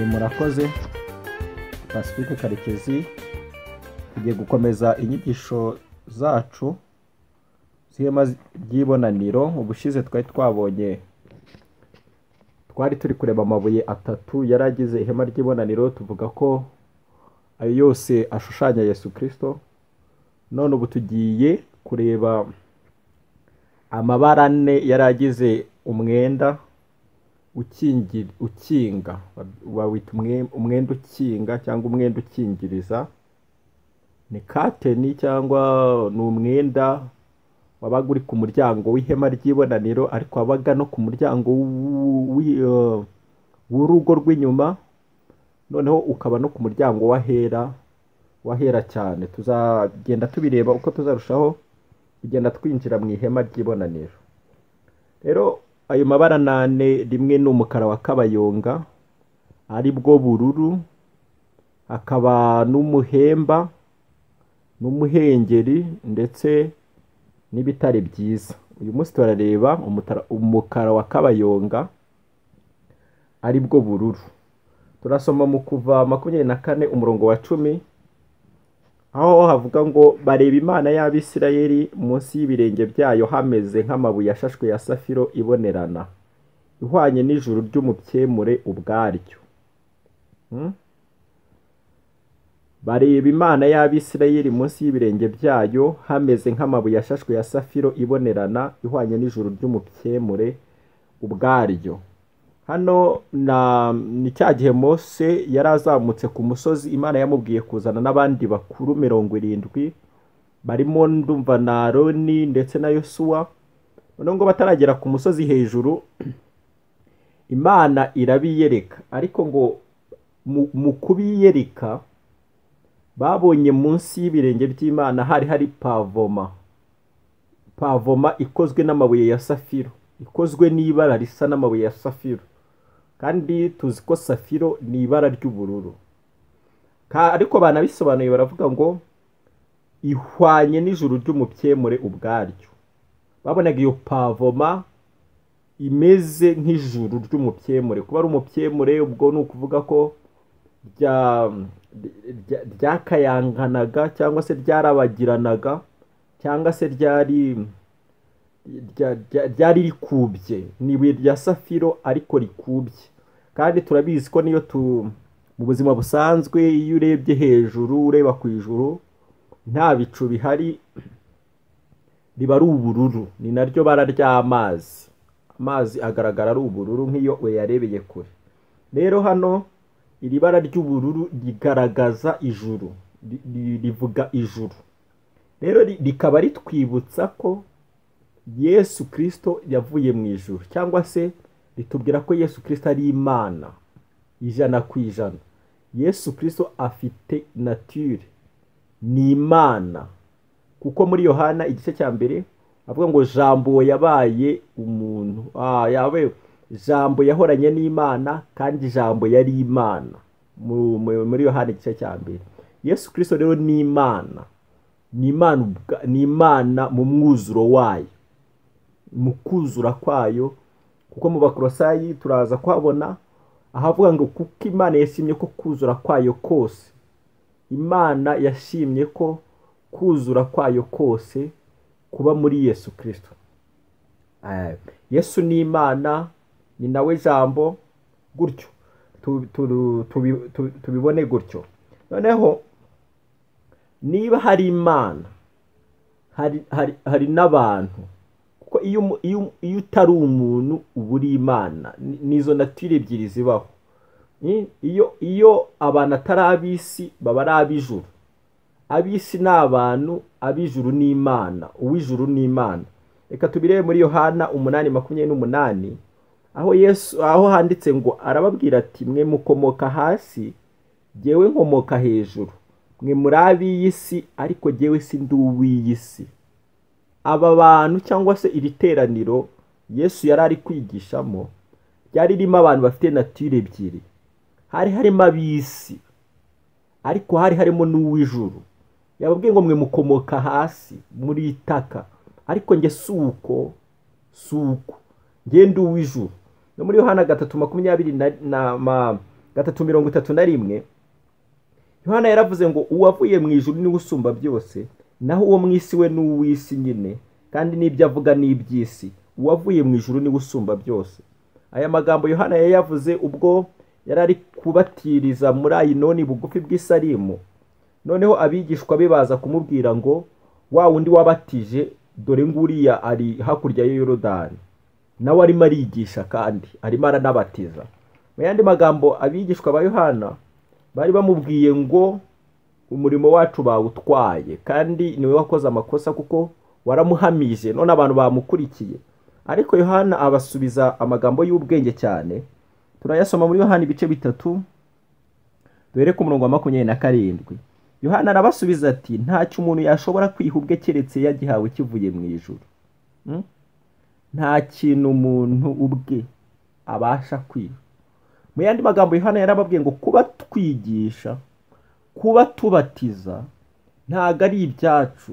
murakoze Pacifique Karekezi tugiye gukomeza inyigisho zacu z'ihema ry'ibonaniro ubushize twari twabonye twari turi kureba amabuye atatu yari agize ihema ry'ibonaniro tuvuga ko ayo yose ashushanya Yesu kirisito none ubu tugiye kureba amabara ane yari agize umwenda ukingi- ukinga bawita umwe- umwenda ukinga cyangwa umwenda ukingiriza ni kateni cyangwa ni umwenda wabaga uri ku muryango w'ihema ry'ibonaniro ariko wabaga no ku muryango w'u- w'i- eh, w'urugo rw'inyuma noneho ukaba no ku muryango w'ahera w'ahera cyane tuzagenda tubireba uko tuzarushaho kugenda twinjira mu ihema ry'ibonaniro rero ayo mabara nane rimwe ni umukara wa kabayonga ari bwo bururu hakaba n'umuhemba n'umuhengeri ndetse n'ibitare byiza uyu munsi turareba umutara- umukara wa kabayonga ari bwo bururu turasoma mu kuva makumyabiri na kane umurongo wa cumi aho havuga ngo bareba imana y'abisirayeli munsi y'ibirenge byayo hameze nk'amabuye ashashwe ya safiro ibonerana ihwanye n'ijuru ry'umubyemure ubwaryo Hmm? bareba imana y'abisirayeli munsi y'ibirenge byayo hameze nk'amabuye ashashwe ya safiro ibonerana ihwanye n'ijuru ry'umubyemure ubwaryo hano na ni cya gihe mose yari azamutse ku musozi imana yamubwiye kuzana n'abandi bakuru mirongo irindwi barimo ndumva na aroni ndetse na yosuwa noneho ngo bataragera ku musozi hejuru imana irabiyereka ariko ngo mu- mu kubiyereka babonye munsi y'ibirenge by'imana hari hari pavoma pavoma ikozwe n'amabuye ya safiro ikozwe n'ibara risa n'amabuye ya safiro kandi tuzi ko safiro ni ibara ry'ubururu Ka- ariko banabisobanuye baravuga ngo ihwanye n'ijuru ry'umubyemure ubwaryo babonaga iyo pavoma imeze nk'ijuru ry'umubyemure kuba ari umubyemure ubwo ni ukuvuga ko rya- rya- ryakayanganaga cyangwa se ryarabagiranaga cyangwa se ryari rya- rya- ryari rikubye ni ibuye rya safiro ariko rikubye kandi turabizi ko niyo tu mu buzima busanzwe iyo urebye hejuru ureba ku ijuru nta bicu bihari riba ari ubururu ni naryo bara ry'amazi amazi agaragara ari ubururu nk'iyo uyarebeye kure rero hano iri bara ry'ubururu rigaragaza ijuru Ri- ri- rivuga ijuru rero ri- rikaba ritwibutsa ko yesu kirisito yavuye mu ijuru cyangwa se ritubwira ko yesu kirisito ari imana ijana ku ijana yesu kirisito afite natire ni imana kuko muri yohana igice cya mbere avuga ngo jambo yabaye umuntu ah, yabaye jambo yahoranye n'imana kandi jambo yari imana Mu- mu- muri yohana igice cya mbere yesu kirisito rero ni imana ni imana ubwa- ni imana mu mwuzuro wayo mu kuzura kwayo kuko mu bakorosayi turaza kuhabona ahavuga ngo kuko imana yashimye ko kuzura kwayo kose imana yashimye ko kuzura kwayo kose kuba muri yesu kirisito Eh, yesu ni imana ni nawe jambo gutyo Tu- tu- tubi- tu- tubibone gutyo noneho niba hari imana hari hari hari n'abantu kuko iyo umu- iyo umu- iyo utari umuntu uba uri imana Ni- nizo natire ebyiri zibaho Ni- iyo iyo abantu atari ab'isi baba ari ab'ijuru ab'isi ni abantu ab'ijuru ni imana uw'ijuru ni imana reka tubirebe muri yohana umunani makumyabiri n'umunani aho yesu aho handitse ngo arababwira ati mwe mukomoka hasi jyewe nkomoka hejuru mwe muri ab'iyi si ariko jyewe sindi uw'iyi si aba bantu cyangwa se iri teraniro yesu yari ari kwigishamo ryari ririmo abantu bafite natire ebyiri hari harimo ab'isi ariko hari harimo n'uw'ijuru yababwiye ngo mwe mukomoka hasi muri itaka ariko njye si uko si uko ngende uw'ijuru no muri yohana gatatu makumyabiri na, na, ma- gatatu mirongo itatu na rimwe yohana yaravuze ngo uwavuye mu ijuru niwe usumba byose naho uwo mu isi we ni uw'isi nyine kandi n'ibyo avuga ni iby'isi uwavuye mu ijuru niwe usumba byose aya magambo yohana yayavuze ubwo yari ari kubatiriza muri ayinoni bugufi bw'isarimu noneho abigishwa be baza kumubwira ngo wa wundi wabatije dore nguriya ari hakurya ya yorodani nawe arimo arigisha kandi arimo aranabatiza mu yandi magambo abigishwa ba yohana bari bamubwiye ngo umurimo wacu bawutwaye kandi niwe wakoze amakosa kuko waramuhamije none abantu bamukurikiye ariko yohana abasubiza amagambo y'ubwenge cyane turayasoma muri yohana ibice bitatu duhere ku murongo wa makumyabiri na karindwi yohana arabasubiza ati ntacyo umuntu yashobora kwiha ubwe keretse yagihawe kivuye mu ijoro nta kintu umuntu ubwe abasha kwiha mu yandi magambo yohana yarababwiye ngo kuba twigisha kuba tubatiza ntabwo ari ibyacu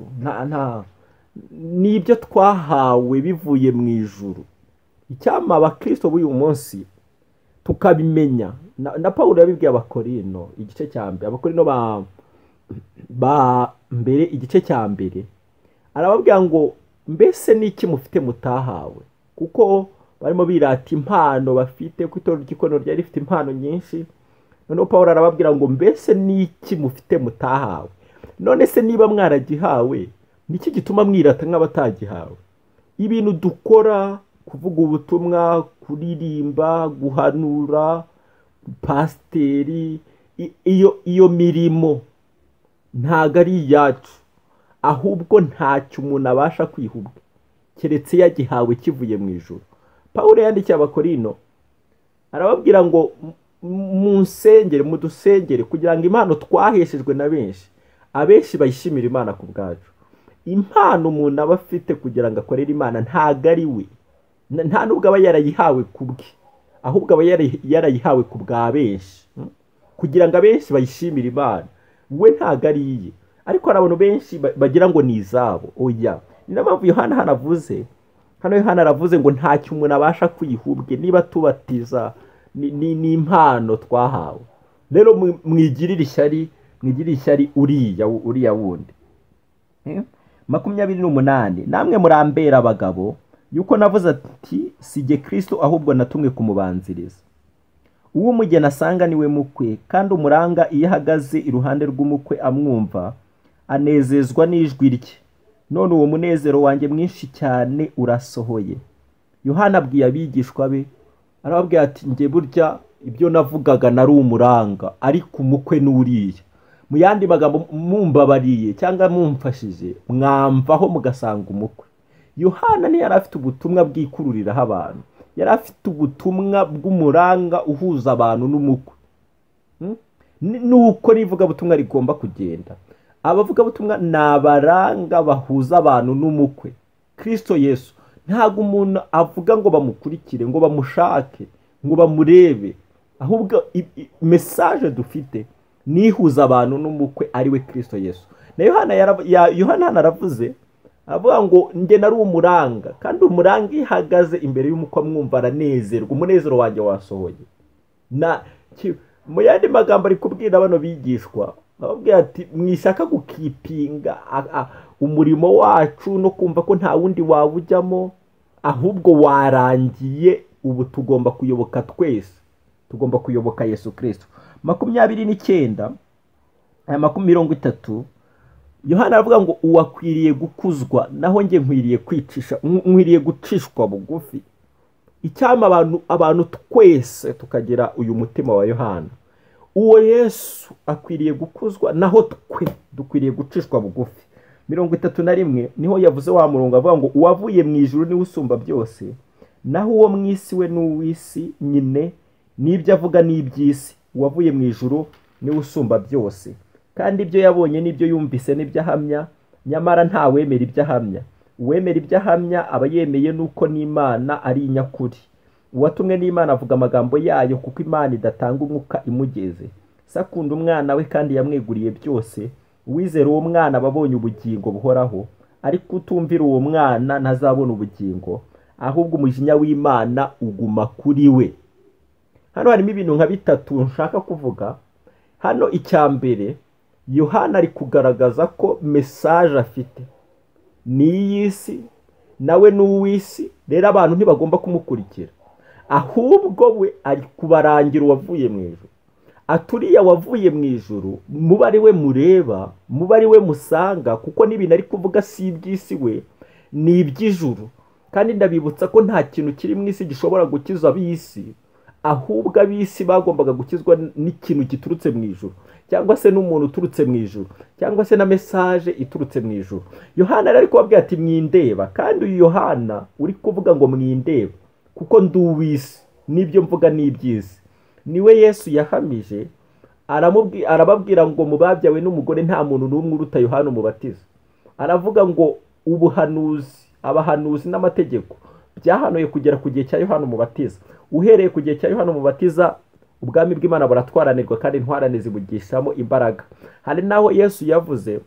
ni ibyo twahawe bivuye mu ijuru icyama abakirisito b'uyu munsi tukabimenya na paul yabibwiye abakorino igice cya mbere abakorino ba mbere igice cya mbere arababwira ngo mbese n'iki mufite mutahawe kuko barimo birata impano bafite kuko itorero ry'ikoraniro ryari rifite impano nyinshi noneho paul arababwira ngo mbese n'iki mufite mutahawe none se niba mwaragihawe niki gituma mwirata nk'abatagihawe ibintu dukora kuvuga ubutumwa kuririmba guhanura pasiteri iyo iyo mirimo ntago ari iyacu ahubwo ntacyo umuntu abasha kwihubwa keretse yagihawe kivuye mu ijoro paul yandikiye abakorino arababwira ngo mu nsengere mu dusengere kugira ngo impano twaheshejwe na benshi abenshi bayishimira imana ku bwacu impano umuntu aba afite kugira ngo akorere imana ntago ari we nta n'ubwo aba yarayihawe ku bwe ahubwo aba yarayihawe ku bwa benshi kugira ngo abenshi bayishimire imana we ntago ari iye ariko hari abantu benshi bagira ngo ni izabo oya ni na mpamvu yohana hano avuze hano Yohana aravuze ngo ntacyo umuntu abasha kwihubwe niba tubatiza ni impano twahawe rero mwigirire ishyari mwigirire ishyari uriya uriya wundi makumyabiri n'umunani namwe murambera abagabo yuko navuze ati si jye kirisito ahubwo natumwe kumubanziriza uwo umugeni asanga niwe mukwe kandi umuranga iyo ahagaze iruhande rw'umukwe amwumva anezezwa n'ijwi rye none uwo munezero wanjye mwinshi cyane urasohoye yohana abwiye abigishwa be arababwira ati njye burya ibyo navugaga nari umuranga ariko umukwe n'uriya mu yandi magambo mumbabariye cyangwa mumfashije mwamvaho mugasanga umukwe yohana niyo yari afite ubutumwa bwikururiraho abantu yari afite ubutumwa bw'umuranga uhuza abantu n'umukwe nuko n'ivugabutumwa rigomba kugenda abavugabutumwa ni abaranga bahuza abantu n'umukwe kirisito yesu ntabwo umuntu avuga ngo bamukurikire ngo bamushake ngo bamurebe ahubwo mesaje dufite nihuza abantu n'umukwe ariwe kirisito yesu na yohana hano aravuze avuga ngo njye nari umuranga kandi umuranga iyo ihagaze imbere y'umukwe amwumva aranezerwa umunezero wanjye wasohoye mu yandi magambo ari kubwira bano bigishwa ababwira ati mwishaka gukipinga umurimo wacu no kumva ko nta wundi waba ujyamo ahubwo warangiye ubu tugomba kuyoboka twese tugomba kuyoboka yesu kirisito makumyabiri n'icyenda aya mirongo itatu yohana aravuga ngo uwakwiriye gukuzwa naho njye nkwiriye kwicisha nkwiriye gucishwa bugufi icyama abantu abantu twese tukagira uyu mutima wa yohana uwo yesu akwiriye gukuzwa naho twe dukwiriye gucishwa bugufi mirongo itatu na rimwe niho yavuze wa murongo avuga ngo uwavuye mu ijoro niwe usumba byose naho uwo mu isi we ni uw'isi nyine n'ibyo avuga ni iby'isi uwavuye mu ijoro niwe usumba byose kandi ibyo yabonye n'ibyo yumvise n'ibyo ahamya nyamara nta wemera ibyo ahamya uwemera ibyo ahamya aba yemeye n'uko n'imana ari inyakuri uwatumwe n'imana avuga amagambo yayo kuko imana idatanga umwuka imugeze sakunda umwana we kandi yamweguriye byose uwizera uwo mwana aba abonye ubugingo buhoraho ariko utumvira uwo mwana ntazabona ubugingo ahubwo umujinya w'imana uguma kuri we hano harimo ibintu nka bitatu nshaka kuvuga hano icya mbere yohana ari kugaragaza ko mesaje afite ni iy'isi nawe ni uw'isi rero abantu ntibagomba kumukurikira ahubwo we ari kubarangira uwavuye mu ijoro aturiye wavuye mu ijoro muba ari we mureba muba ari we musanga kuko n'ibintu ari kuvuga si iby'isi we ni iby'ijuru kandi ndabibutsa ko nta kintu kiri mu isi gishobora gukiza ab'isi ahubwo ab'isi bagombaga gukizwa n'ikintu giturutse mu ijoro cyangwa se n'umuntu uturutse mu ijoro cyangwa se na mesaje iturutse mu ijoro yohana rero ari kubabwira ati mwindeba kandi uyu yohana uri kuvuga ngo mwindeba kuko ndi uw'isi n'ibyo mvuga ni iby'isi niwe yesu yahamije arababwira ngo mu babyawe n'umugore nta muntu n'umwe uruta yohana umubatiza aravuga ngo ubuhanuzi abahanuzi n'amategeko byahanuye kugera ku gihe cya yohana umubatiza uhereye ku gihe cya yohana umubatiza ubwami bw'imana buratwaranirwa kandi intwarane zibugishamo imbaraga hari n'aho yesu yavuze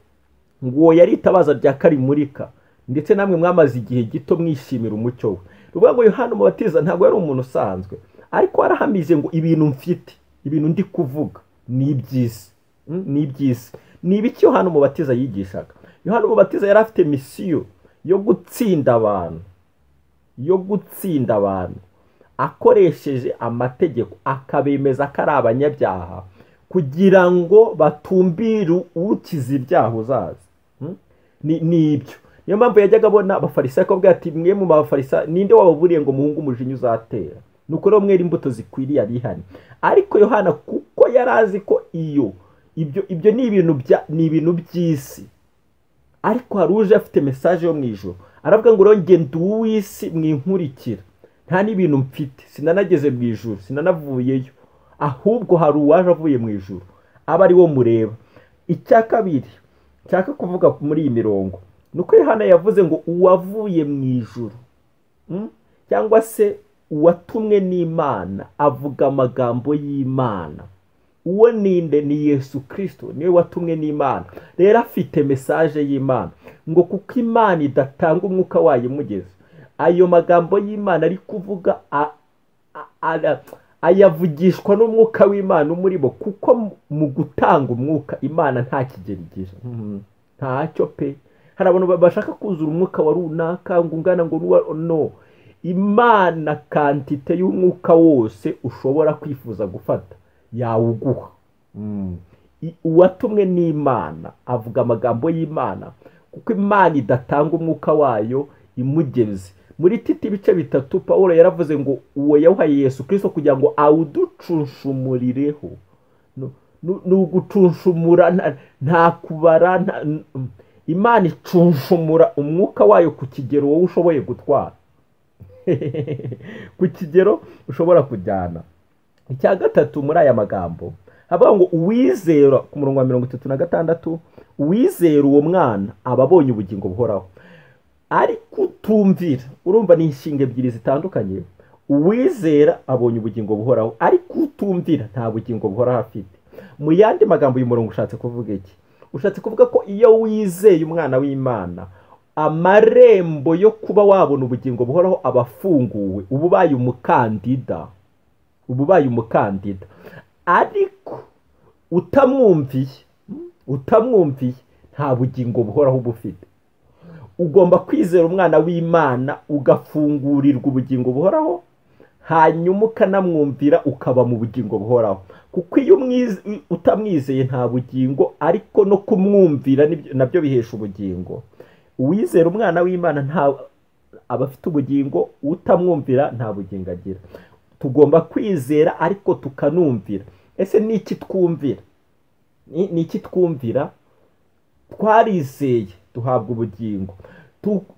ngo uwo yari itabaza rya karimurika ndetse namwe mwamaze igihe gito mwishimira umucyo we ruvuga ngo yohana umubatiza ntabwo yari umuntu usanzwe ariko warahamije ngo ibintu mfite ibintu ndi kuvuga ni iby'isi ni iby'isi ni ibiki yohana umubatiza yigishaga yohana umubatiza yari afite misiyo yo gutsinda abantu yo gutsinda abantu akoresheje amategeko akabemeza ko ari abanyabyaha kugira ngo batumbire ukiza ibyaha uzaza ni ibyo niyo mpamvu yajyaga abona abafarisayo akabwira ati mwe mu bafarisayo ninde wababuriye ngo muhunge umujinya uzatera ni uko mwera imbuto zikwiriye abihane ariko yohana kuko yari azi ko iyo ibyo ibyo ni ibintu ni ibintu by'isi ariko hari uje afite mesaje yo mu ijoro aravuga ngo rero ngende uw'isi mwinkurikira nta n'ibintu mfite sinanageze mu ijoro sinanavuyeyo ahubwo hari uwaje avuye mu ijoro aba ari wo mureba icya kabiri nshaka kuvuga muri iyi mirongo ni uko Yohana yavuze ngo uwavuye mu ijoro cyangwa se uwatumwe n'imana avuga amagambo y'imana uwo ninde ni yesu kirisito niwe watumwe n'imana rero afite mesaje y'imana ngo kuko imana idatanga umwuka wayo imugeze ayo magambo y'imana ari kuvuga ayavugishwa n'umwuka w'imana umuri bo kuko mu gutanga umwuka imana nta kigero igira ntacyo pe hari abantu bashaka kuzura umwuka wa runaka ngo ungana ngo no imana kantite y'umwuka wose ushobora kwifuza gufata yawuguha uwatumwe n'imana avuga amagambo y'imana kuko imana idatanga umwuka wayo imugeze muri titi ibice bitatu paul yaravuze ngo uwo yawuhaye yesu kirisito kugira ngo awuducunshumurireho ni ugucunshumura nta kubara imana icunshumura umwuka wayo ku kigero wowe ushoboye gutwara ku kigero ushobora kujyana icya gatatu muri aya magambo havuga ngo uwizera ku murongo wa mirongo itatu na gatandatu uwizera uwo mwana aba abonye ubugingo buhoraho ariko utumvira urumva ni inshinga ebyiri zitandukanye uwizera abonye ubugingo buhoraho ariko utumvira nta bugingo buhoraho afite mu yandi magambo uyu murongo ushatse kuvuga iki ushatse kuvuga ko iyo wizeye umwana w'imana amarembo yo kuba wabona ubugingo buhoraho aba afunguwe uba ubaye umukandida uba ubaye umukandida ariko utamwumviye utamwumviye nta bugingo buhoraho uba ufite ugomba kwizera umwana w'imana ugafungurirwa ubugingo buhoraho hanyuma ukanamwumvira ukaba mu bugingo buhoraho kuko iyo utamwizeye nta bugingo ariko no kumwumvira nabyo bihesha ubugingo uwizera umwana w'imana nta aba afite ubugingo utamwumvira nta bugingo agira tugomba kwizera ariko tukanumvira ese ni iki twumvira ni iki twumvira twarizeye duhabwa ubugingo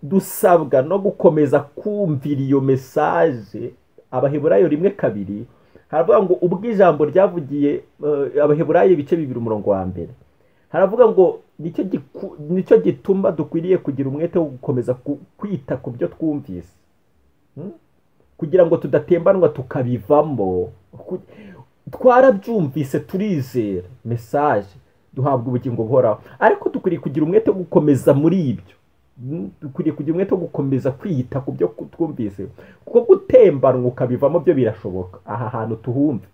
dusabwa no gukomeza kumvira iyo mesaje abaheburayo rimwe kabiri haravuga ngo ubwo ijambo ryavugiye abaheburayo ibice bibiri umurongo wa mbere haravuga ngo nicyo gituma dukwiriye kugira umwete wo gukomeza kwita ku byo twumvise kugira ngo tudatembanwa tukabivamo twarabyumvise turizera mesaje duhabwa ubugingo buhoraho ariko dukwiriye kugira umwete wo gukomeza muri ibyo dukwiriye kugira umwete wo gukomeza kwiyita ku byo twumvise kuko gutembanwa ukabivamo byo birashoboka aha hantu tuhumve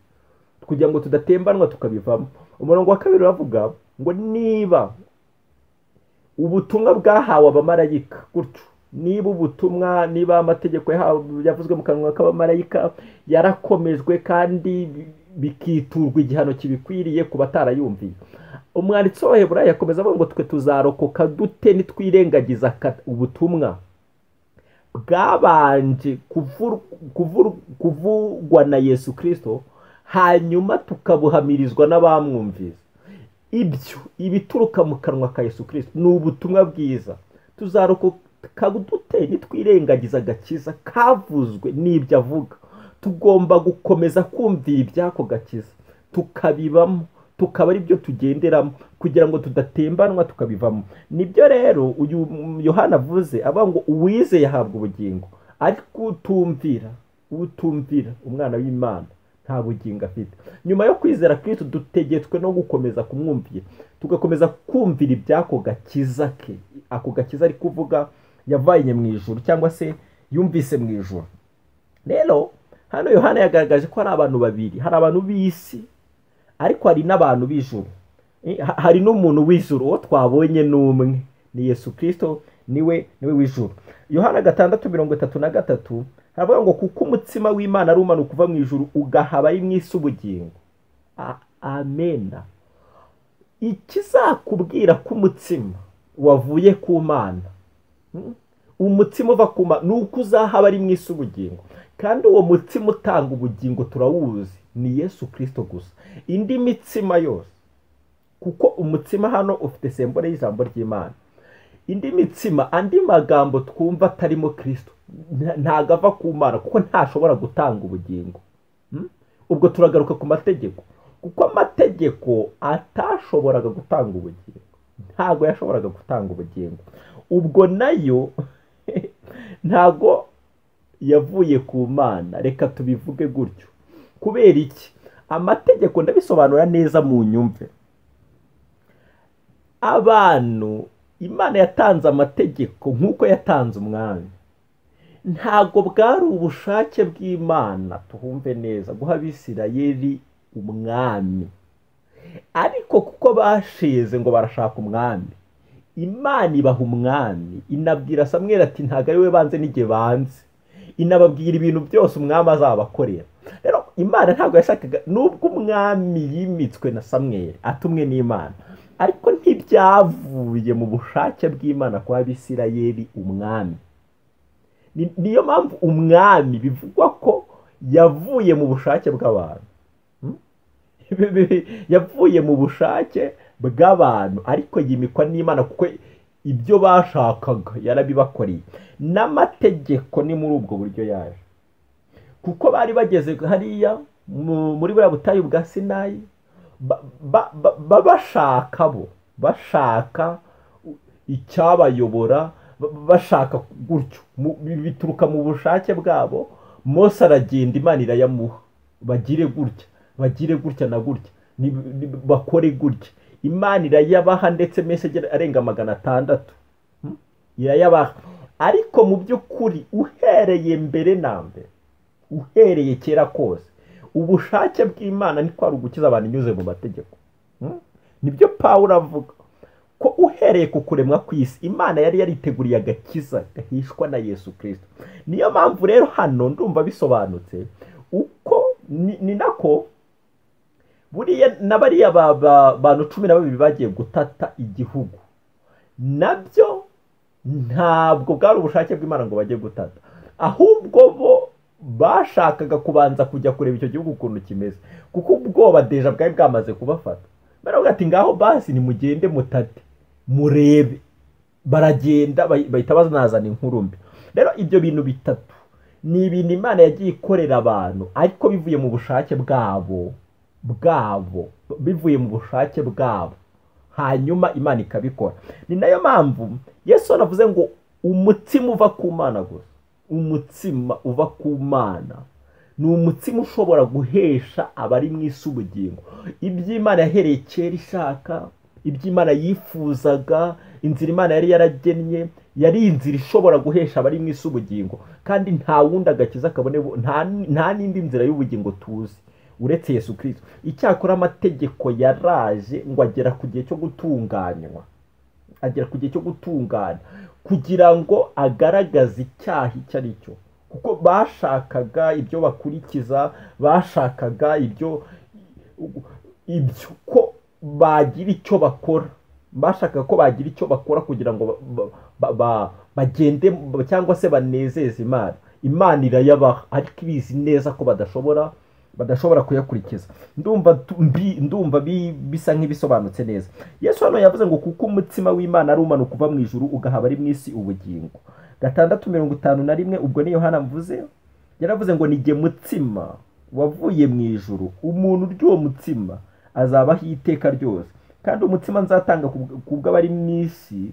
kugira ngo tudatembanwa tukabivamo umurongo wa kabiri uravuga ngo niba ubutumwa bwahawe abamarayika gutyo niba ubutumwa niba amategeko yavuzwe mu kanwa k'abamarayika yarakomejwe kandi bikiturwa igihano kibikwiriye ku batarayumviye umwanditsi w'abaheburayi yakomeza avuga ngo twe tuzarokoka dute nitwirengagiza ubutumwa bwabanje kuvugwa na yesu kirisito hanyuma tukabuhamirizwa n'abamwumvise ibyo ibituruka mu kanwa ka yesu kirisito ni ubutumwa bwiza tuzarokoka dute nitwirengagiza agakiza kavuzwe n'ibyo avuga tugomba gukomeza kumvira iby'ako gakiza tukabibamo tukaba ari byo tugenderamo kugira ngo tudatembanwa tukabivamo nibyo rero uyu yohana avuze avuga ngo uwize yahabwa ubugingo ariko utumvira utumvira umwana w'imana nta bugingo afite nyuma yo kwizera kristo dutegetswe no gukomeza kumwumvira tugakomeza kumvira iby'ako gakiza ke ako gakiza ari kuvuga yavanye mu ijoro cyangwa se yumvise mu ijoro rero hano yohana yagaragaje ko hari abantu babiri hari abantu b'isi ariko hari n'abantu b'ijuru hari n'umuntu w'ijuru uwo twabonye ni umwe ni yesu kirisito niwe niwe w'ijuru yohana gatandatu mirongo itatu na gatatu haravuga ngo kuko umutsima w'imana ari umanuka uva mu ijuru ugahaba ari mwisi ubugingo amena ikizakubwira ko umutsima wavuye ku mana umutsima uva ku mana ni uko uzahaba ari mwisi ubugingo kandi uwo mutsima utanga ubugingo turawuzi ni yesu kirisito gusa indi mitsima yose kuko umutsima hano ufite sembore y'ijambo ry'imana indi mitsima andi magambo twumva atarimo kirisito ntago ava ku mana kuko ntashobora gutanga ubugingo ubwo turagaruka ku mategeko kuko amategeko atashoboraga gutanga ubugingo ntago yashoboraga gutanga ubugingo ubwo nayo ntago yavuye ku mana reka tubivuge gutyo kubera iki amategeko ndabisobanura neza mu nyumve abantu imana yatanze amategeko nk'uko yatanze umwami ntabwo bwari ubushake bw'imana tuhumve neza guha abisirayeri umwami ariko kuko bashize ngo barashaka umwami imana ibaha umwami inabwira samwera ati ntabwo ari we banze n'igihe banze inababwira ibintu byose umwami azabakorera rero imana ntabwo yashakaga nubwo umwami yimitswe na samweri atumwe n'imana ariko ntibyavuye mu bushake bw'imana kwa bisirayeri umwami niyo mpamvu umwami bivugwa ko yavuye mu bushake bw'abantu yavuye mu bushake bw'abantu ariko yimikwa n'imana kuko ibyo bashakaga yarabibakoreye n'amategeko ni muri ubwo buryo yaje kuko bari bageze hariya muri buriya butayu bwa sinayi bashaka bo bashaka icyabayobora bashaka gutyo bituruka mu bushake bwabo mose aragenda imana irayamuha bagire gutya bagire gutya na gutya bakore gutya imana irayabaha ndetse mese arenga magana atandatu irayabaha ariko mu by'ukuri uhereye mbere na mbere uhereye kera kose ubushake bw'imana ni kwari ugukiza abantu inyuze mu mategeko nibyo pawulo avuga ko uhereye ku kuremwa kw'isi imana yari yariteguriye agakiza gahishwa na yesu kirisito niyo mpamvu rero hano ndumva bisobanutse uko ni nako buriya na bariya bantu cumi na babiri bagiye gutata igihugu nabyo ntabwo bwari ubushake bw'imana ngo bajye gutata ahubwo bo bashakaga kubanza kujya kureba icyo gihugu ukuntu kimeze kuko ubwoba deja bwari bwamaze kubafata baravuga ati ngaho basi nimugende mutate murebe baragenda bahita banazana inkuru mbi rero ibyo bintu bitatu ni ibintu imana yagiye ikorera abantu ariko bivuye mu bushake bwabo bwabo bivuye mu bushake bwabo hanyuma imana ikabikora ni nayo mpamvu yesu anavuze ngo umutsima uva ku mana gusa umutsima uva ku mana ni umutsima ushobora guhesha abari mu isi ubugingo iby'imana yahereye kera ishaka iby'imana yifuzaga inzira imana yari yaragennye yari inzira ishobora guhesha abari mu isi ubugingo kandi nta wundi agakiza kabone nta nta n'indi nzira y'ubugingo tuzi uretse yesu kirisito icyakora amategeko yaraje ngo agera ku gihe cyo gutunganywa agera ku gihe cyo gutungana kugira ngo agaragaze icyaha icyo ari cyo kuko bashakaga ibyo bakurikiza bashakaga ibyo ibyo ko bagira icyo bakora bashakaga ko bagira icyo bakora kugira ngo bagende cyangwa se banezeze imana imana irayabaha ariko ibizi neza ko badashobora badashobora kuyakurikiza ndumva ndumva bisa nk'ibisobanutse neza yesu hano yavuze ngo kuko umutsima w'imana ari umanuka uva mu ijuru ugaha abari mu isi ubugingo gatandatu mirongo itanu na rimwe ubwo ni yohana mvuze yaravuze ngo nige mutsima wavuye mu ijuru umuntu urya mutsima azabaho iteka ryose kandi umutsima nzatanga ku bw'abari mu isi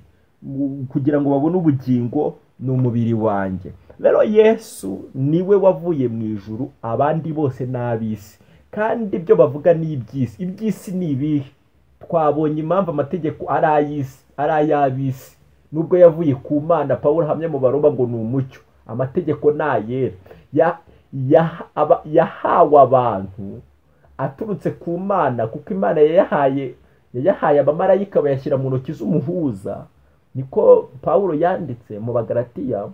kugira ngo babone ubugingo ni umubiri wanjye rero yesu niwe wavuye mu ijuru abandi bose ni ab'isi kandi ibyo bavuga ni iby'isi iby'isi ni ibihe twabonye impamvu amategeko ari ay'isi ari ay'ab'isi nubwo yavuye ku mana paul hamwe mu baroba ngo ni umucyo amategeko ni ayera yahawe abantu aturutse ku mana kuko imana yayahaye yayahaye abamarayika bayashyira mu ntoki z'umuhuza niko paul yanditse mu bagaratiya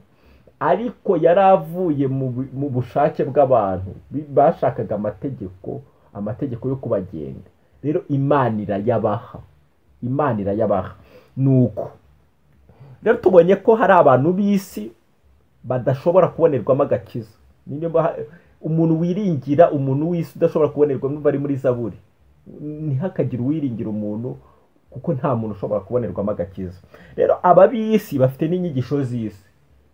ariko yari avuye mu bushake bw'abantu bashakaga amategeko amategeko yo kubagenga rero imana irayabaha imana irayabaha ni uko rero tubonye ko hari abantu b'isi badashobora kubonerwamo agakiza umuntu wiringira umuntu w'isi udashobora kubonerwamo bari muri zaburi ntihakagire uwiringira umuntu kuko nta muntu ushobora kubonerwamo agakiza rero aba b'isi bafite n'inyigisho z'isi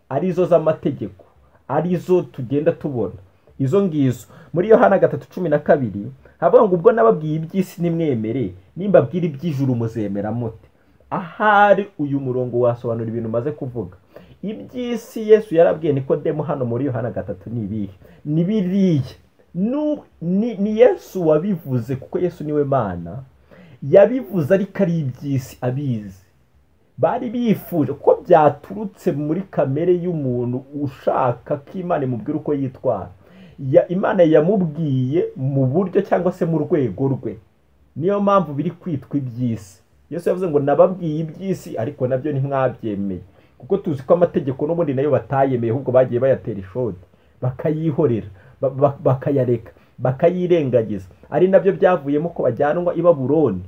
arizo z'amategeko arizo tugenda tubona izo ngizo muri yohana gatatu cumi na kabiri havuga ngo ubwo nababwiye iby'isi nimwemere nimbabwira iby'ijuru muzemera mute ahari uyu murongo wasobanura ibintu umaze kuvuga iby'isi yesu yarabwiye nikodemu hano muri yohana gatatu ni ibihe ni biriya ni yesu wabivuze kuko yesu niwe mana yabivuze ariko ari iby'isi abizi bari bifuje kuko byaturutse muri kamere y'umuntu ushaka ko imana imubwira uko yitwara imana yamubwiye mu buryo cyangwa se mu rwego rwe niyo mpamvu biri kwitwa iby'isi yesu yavuze ngo nababwiye iby'isi ariko nabyo ntimwabyemeye kuko tuzi ko amategeko n'ubundi nayo batayemeye ahubwo bagiye bayatera ishoti bakayihorera bakayareka bakayirengagiza ari nabyo byavuyemo ko bajyanwa i baburoni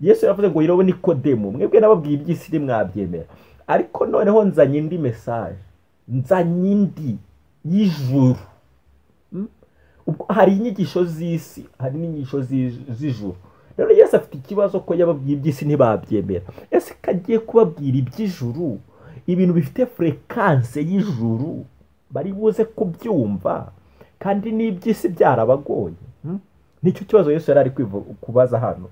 yesu yavuze ngo yirobe nikodemu mwebwe nababwiye iby'isi ntimwabyemera ariko noneho nzanye indi mesaje nzanye indi y'ijuru hari inyigisho z'isi hari n'inyigisho z'ijuru rero yesu afite ikibazo ko yababwiye iby'isi ntibabyemera ese ko agiye kubabwira iby'ijuru ibintu bifite furekanse y'ijuru bari buze kubyumva kandi n'iby'isi byarabagoye nicyo kibazo yesu yari ari kubaza hano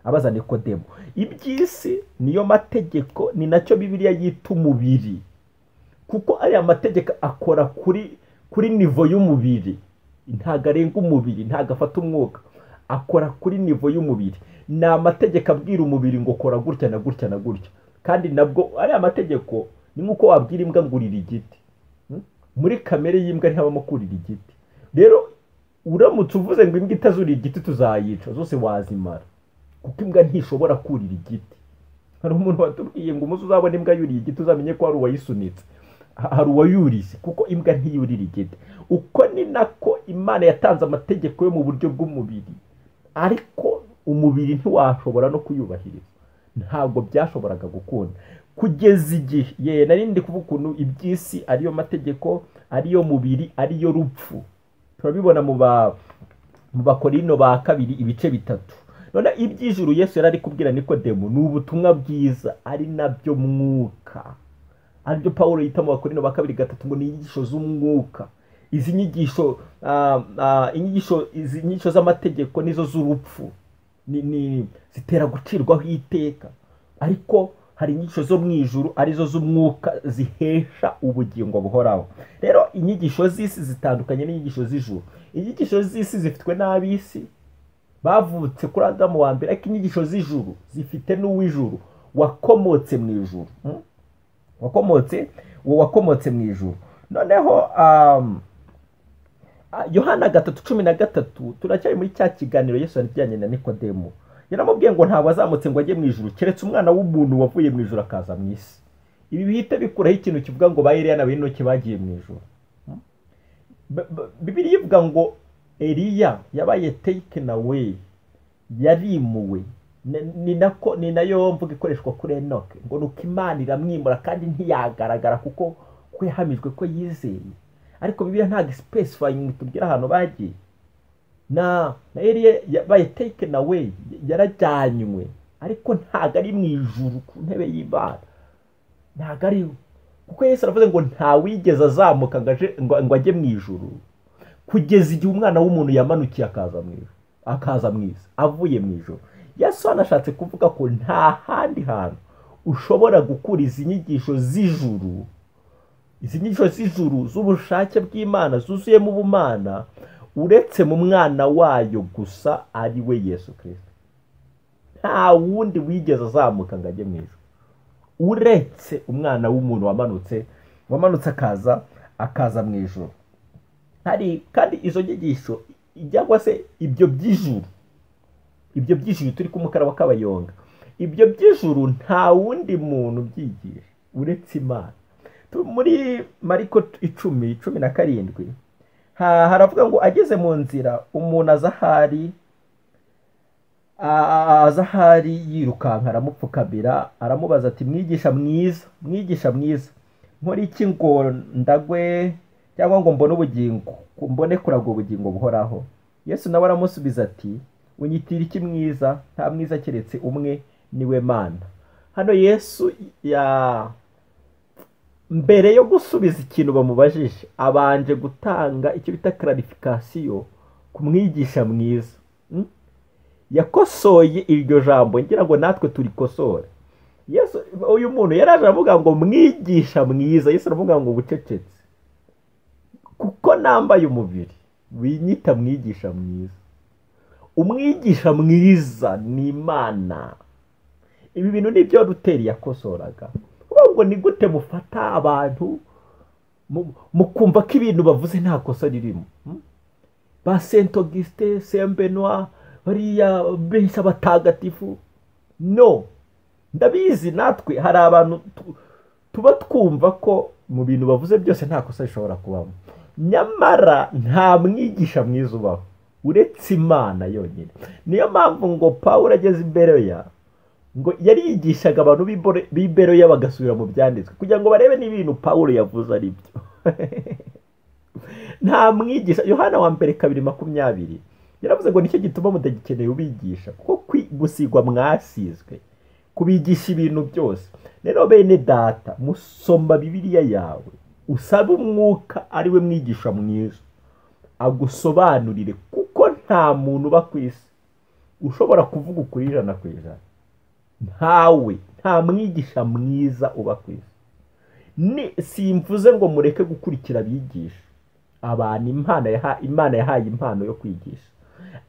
abaza nikodemu iby'isi niyo mategeko ni nacyo bibiliya yita umubiri kuko ariya mategeko akora kuri kuri nivo y'umubiri ntabwo arenga umubiri ntabwo afata umwuka akora kuri nivo y'umubiri ni amategeko abwira umubiri ngo kora gutya na gutya na gutya kandi nabwo ariya mategeko ni nk'uko wabwira imbwa ngo urira igiti muri kamere y'imbwa ntihabamo kurira igiti rero uramutse uvuze ngo imbwa itazurira igiti tuzayica zose wazimara kuko imbwa ntishobora kurira igiti hari umuntu watubwiye ngo umuze uzabona imbwa yuriye igiti uzamenye ko hari uwayisunitse hari uwayuriye kuko imbwa ntiyurira igiti uko ni nako imana yatanze amategeko yo mu buryo bw'umubiri ariko umubiri ntiwashobora no kuyubahiriza ntabwo byashoboraga gukunda kugeza igihe ye narindi kuvuga ukuntu iby'isi ariyo mategeko ariyo mubiri ariyo rupfu turabibona mu bakorino ba kabiri ibice bitatu none iby'ijuru yesu yari ari kubwira nikodemu ni ubutumwa bwiza ari nabyo mwuka aribyo paul yita mu bakorino ba kabiri gatatu ngo ni inyigisho z'umwuka izi nyigisho inyigisho izi nyigisho z'amategeko nizo z'urupfu zitera gucirwaho iteka ariko hari inyigisho zo mu ijuru arizo z'umwuka zihesha ubugingo buhoraho rero inyigisho z'isi zitandukanye n'inyigisho z'ijuru inyigisho z'isi zifitwe n'ab'isi bavutse kuri adamu wa mbere ariko inyigisho z'ijuru zifite n'uw'ijuru wakomotse mu ijuru wakomotse uwo wakomotse mu ijuru noneho yohana gatatu cumi na gatatu turacyari muri cya kiganiro yesu ibijyanye na nikodemu yaramubwiye ngo ntabwo azamutse ngo ajye mu ijuru keretse umwana w'umuntu wavuye mu ijuru akaza mu isi ibi bihita bikuraho ikintu kivuga ngo ba eriya na bene bagiye mu ijuru bibiri ivuga ngo eriya yabaye take nawe yarimuwe ni nako ni nayo mvuga ikoreshwa kuri enoke ngo ni uko imana iramwimura kandi ntiyagaragara kuko ko yahamijwe ko yizeye ariko bibiliya ntabwo sipesifayingi tubwira ahantu bagiye na na eriya yabaye take nawe yarajyanywe ariko ntabwo ari mu ijuru ku ntebe y'imana ntabwo ariwe kuko Yesu aravuze ngo ntawigeze azamuka ngo ajye mu ijuru kugeza igihe umwana w'umuntu yamanukiye akaza mu ijuru akaza mu isi avuye mu ijuru Yesu anashatse kuvuga ko nta handi hantu ushobora gukura izi nyigisho z'ijuru izi nyigisho z'ijuru z'ubushake bw'imana zuzuyemo ubumana uretse mu mwana wayo gusa ari we Yesu kirisita nta wundi wigeze azamuka ngo ajye mu ijuru uretse umwana w'umuntu wamanutse wamanutse akaza akaza mu ijoro hari kandi izo nyigisho cyangwa se ibyo by'ijuru ibyo by'ijuru turi ku mukara wa kabayonga ibyo by'ijuru nta wundi muntu ubyigisha uretse imana muri mariko icumi cumi na karindwi haravuga ngo ageze mu nzira umuntu aza ahari azahari yirukanka aramupfukamira aramubaza ati mwigisha mwiza mwigisha mwiza nkora iki ngo ndagwe cyangwa ngo mbone ubugingo mbone kuragwa ubugingo buhoraho yesu nawe aramusubiza ati unyitira iki mwiza nta mwiza keretse umwe niwe mana hano yesu ya mbere yo gusubiza ikintu bamubajije abanje gutanga icyo bita kararifikasiyo ku mwigisha mwiza yakosoye iryo jambo ngira ngo natwe turikosore yesu uyu muntu yaraje aravuga ngo mwigisha mwiza yesu aravuga ngo bucecetse kuko nambaye umubiri winyita mwigisha mwiza umwigisha mwiza ni imana ibi bintu ni byo ruteri yakosoraga ngo ni gute mufata abantu mukumva ko ibintu bavuze nta kosa ririmo ba sento gisite sembenwa bariya benshi abatagatifu no ndabizi natwe hari abantu tuba twumva ko mu bintu bavuze byose nta kosa rishobora kubamo nyamara nta mwigisha mwiza ubaho uretse imana yonyine niyo mpamvu ngo paul ageze imbere ya ngo yarigishaga abantu b'ibero ya bagasubira mu byanditswe kugira ngo barebe n'ibintu paul yavuze ari byo nta mwigisha yohana wa mbere kabiri makumyabiri yaravuze ngo nicyo gituma mutagikeneye ubigisha kuko gusigwa mwasizwe kubigisha ibintu byose rero bene data musoma bibiriya yawe usaba umwuka ari we mwigisha mwiza agusobanurire kuko nta muntu uba ku isi ushobora kuvuga ukuri ijana ku ijana ntawe nta mwigisha mwiza uba ku isi simvuze ngo mureke gukurikira abigisha abantu imana yahaye impano yo kwigisha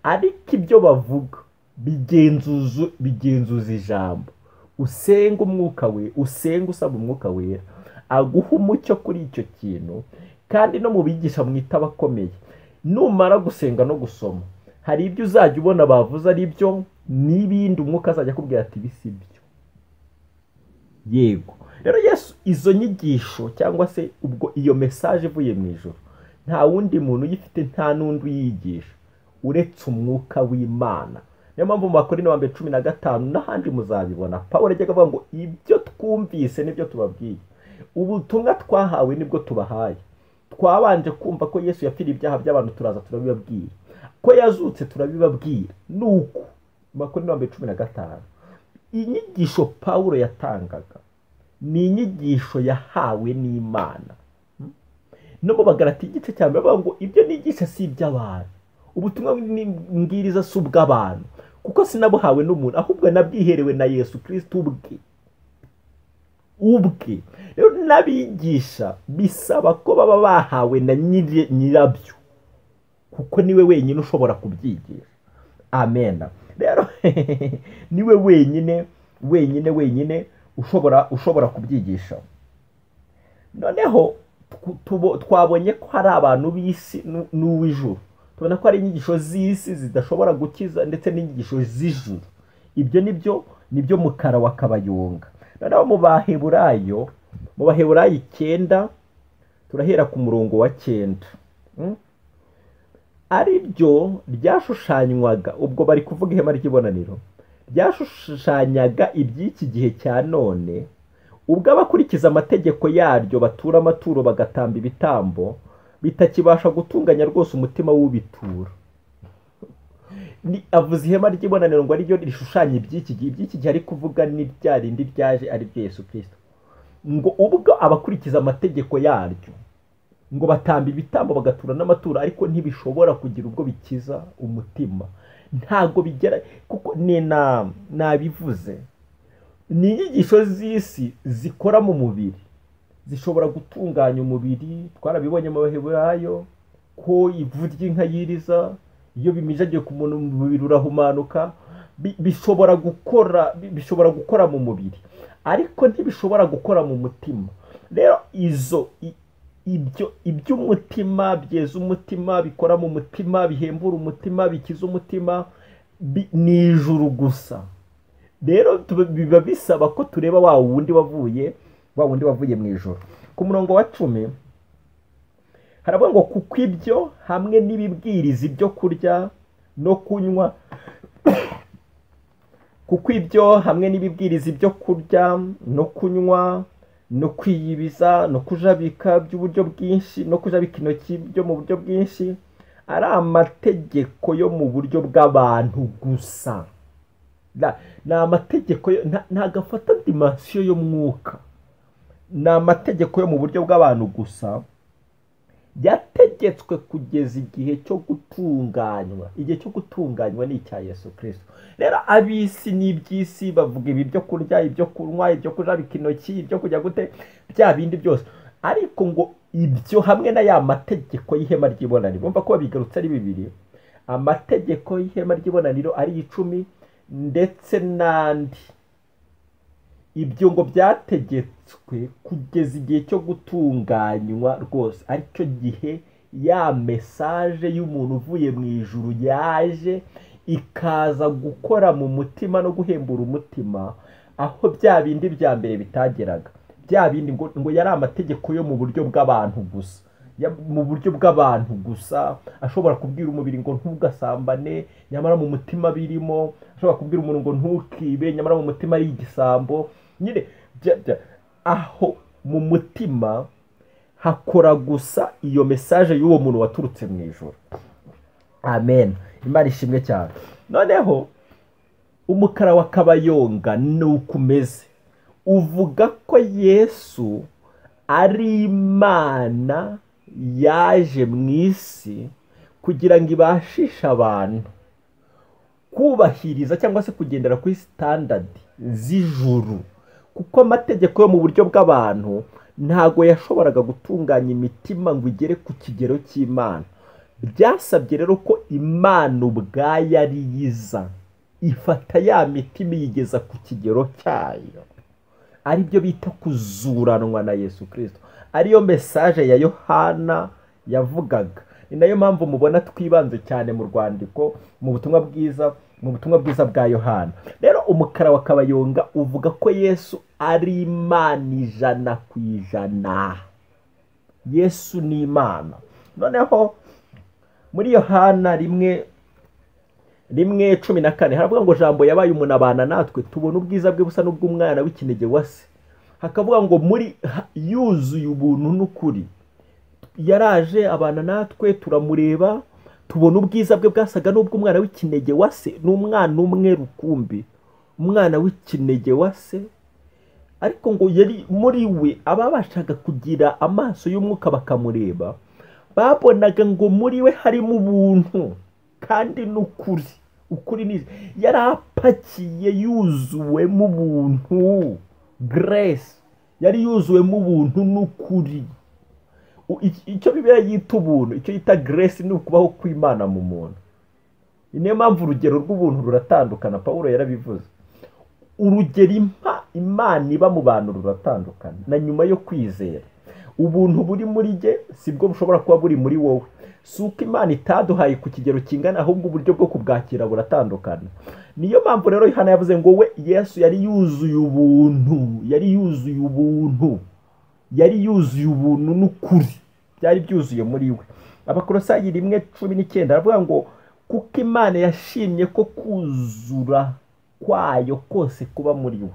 ariko ibyo bavuga bigenzuza ijambo usenga umwuka we usenga usaba umwuka wera aguha umucyo kuri icyo kintu kandi no mu bigisha mwita abakomeye numara gusenga no gusoma hari ibyo uzajya ubona bavuze ari byo n'ibindi umwuka azajya akubwira ati bisi byo yego rero yesu izo nyigisho cyangwa se ubwo iyo mesaje ivuye mu ijoro nta wundi muntu uyifite nta n'undi uyigisha uretse umwuka w'imana niyo mpamvu mu bakora wa mbere cumi na gatanu n'ahandi muzabibona paul ajya avuga ngo ibyo twumvise nibyo tubabwiye ubutumwa twahawe nibwo tubahaye twabanje kumva ko yesu yapfiriye ibyaha by'abantu turaza turabibabwira ko yazutse turabibabwira ni uko mu bakora wa mbere cumi na gatanu inyigisho paul yatangaga ni inyigisho yahawe n'imana no mu bagarati igice cya mbere bavuga ngo ibyo nigisha si iby'abantu ubutumwa mbwiriza si ubw'abantu kuko sinabuhawe n'umuntu ahubwo nabwiherewe na yesu kirisiti ubwe ubwe rero n'abigisha bisaba ko baba bahawe na nyirabyo kuko niwe wenyine ushobora kubyigisha amena rero niwe wenyine wenyine wenyine ushobora ushobora kubyigisha noneho tw- tubo- twabonye ko hari abantu b'isi n'u- n'uw'ijuru tubona ko ari inyigisho z'isi zidashobora gukiza ndetse n'inyigisho z'ijuru ibyo ni byo ni byo mukara wa kabayonga noneho mu baheburayo mu baheburayo icyenda turahera ku murongo wa cyenda Mm? ari byo ryashushanywaga ubwo bari kuvuga ihema ry'ibonaniro ryashushanyaga iby'iki gihe cya none ubwo abakurikiza amategeko yaryo batura amaturo bagatamba ibitambo bitakibasha gutunganya rwose umutima w'ubitura Ni- avuze ihema ry'ibonaniro ngo ari ryo rishushanya iby'iki gihe iby'iki gihe ari kuvuga ni rya rindi ryaje ari ryo yesu kirisito ngo ubwo abakurikiza amategeko yaryo ngo batamba ibitambo bagatura n'amaturo ariko ntibishobora kugira ubwo bikiza umutima ntabwo bigera kuko ni na nabivuze ni inyigisho z'isi zikora mu mubiri zishobora gutunganya umubiri twarabibonye mu baheburayo ko ivu ry'inka yiriza iyo bimijagiye ku muntu umubiri urahumanuka bi- bishobora gukora bi- bishobora gukora mu mubiri ariko ntibishobora gukora mu mutima rero izo i- ibyo iby'umutima byeza umutima bikora mu mutima bihembura umutima bikiza umutima bi- ni ijuru gusa rero tuba- biba bisaba ko tureba wa wundi wavuye wa wundi wavuye mu ijoro ku murongo wa cumi haravuga ngo kuko ibyo hamwe n'ibibwiriza ibyo kurya no kunywa kuko ibyo hamwe n'ibibwiriza ibyo kurya no kunywa no kwiyibiza no kujabika by'uburyo bwinshi no kujabika intoki byo mu buryo bwinshi ari amategeko yo mu buryo bw'abantu gusa Na- ni amategeko yo- nta- ntabwo afata dimansiyo y'umwuka ni amategeko yo mu buryo bw'abantu gusa yategetswe kugeza igihe cyo gutunganywa igihe cyo gutunganywa ni icya yesu kirisito rero ab'isi n'iby'isi bavuga ibi byo kurya ibyo kunywa ibyo kujabika intoki ibyo kujya gute bya bindi byose ariko ngo ibyo hamwe na ya mategeko y'ihema ry'ibonaniro bumva ko babigarutse ari bibiri amategeko y'ihema ry'ibonaniro ari icumi ndetse n'andi ibyo ngo byategetswe kugeza igihe cyo gutunganywa rwose aricyo gihe ya mesaje y'umuntu uvuye mu ijuru yaje ikaza gukora mu mutima no guhembura umutima aho bya bindi bya mbere bitageraga bya bindi ngo, ngo yari amategeko yo mu buryo bw'abantu gusa Ya- mu buryo bw'abantu gusa ashobora kubwira umubiri ngo ntugasambane nyamara mu mutima birimo ashobora kubwira umuntu ngo ntukibe nyamara mu mutima ari igisambo nyine bya- bya- aho mu mutima hakora gusa iyo mesaje y'uwo muntu waturutse mu ijoro amen imana ishimwe cyane noneho umukara wa kabayonga ni uko umeze uvuga ko yesu ari imana yaje mu isi kugira ngo ibashishe abantu kubahiriza cyangwa se kugendera kuri sitandadi z'ijuru kuko amategeko yo mu buryo bw'abantu ntago yashoboraga gutunganya imitima ngo igere ku kigero cy'imana byasabye rero ko imana ubwayo ari yiza ifata ya mitima iyigeza ku kigero cyayo aribyo bita kuzuranwa na yesu kirisito ariyo mesaje ya yohana yavugaga ni nayo mpamvu mubona twibanze cyane mu rwandiko mu butumwa bwiza mu butumwa bwiza bwa yohana rero umukara wa kabayonga uvuga ko yesu ari imana ijana ku ijana yesu ni imana noneho muri yohana rimwe rimwe cumi na kane haravuga ngo jambo yabaye umuntu abana natwe tubona ubwiza bwe busa n'ubw'umwana w'ikinege wa se hakavuga ngo muri ha- yuzuye ubuntu n'ukuri yaraje abana natwe turamureba tubona ubwiza bwe bwasaga n'ubw'umwana w'ikinege wa se n'umwana umwe rukumbi umwana w'ikinege wa se ariko ngo yari muri we ababashaga kugira amaso y'umwuka bakamureba babonaga ngo muri we harimo ubuntu kandi n'ukuri ukuri ni yari apakiye yuzuwemo ubuntu grace yari yuzuwemo ubuntu n'ukuri U- iki- icyo bibera yita ubuntu icyo yita grace ni ukubaho kw'imana mu muntu ni niyo mpamvu urugero rw'ubuntu ruratandukana pawulo yarabivuze urugero impa- imana iba mu bantu ruratandukana na nyuma yo kwizera ubuntu buri muri jye sibwo bushobora kuba buri muri wowe si uko imana itaduhaye ku kigero kingana ahubwo uburyo bwo kubwakira buratandukana niyo mpamvu rero hano yavuze ngo we yesu yari yuzuye ubuntu yari yuzuye ubuntu yari yuzuye ubuntu n'ukuri byari byuzuye muri we abakorosayi rimwe cumi n'icyenda aravuga ngo kuko imana yashimye ko kuzura kwayo kose kuba muri we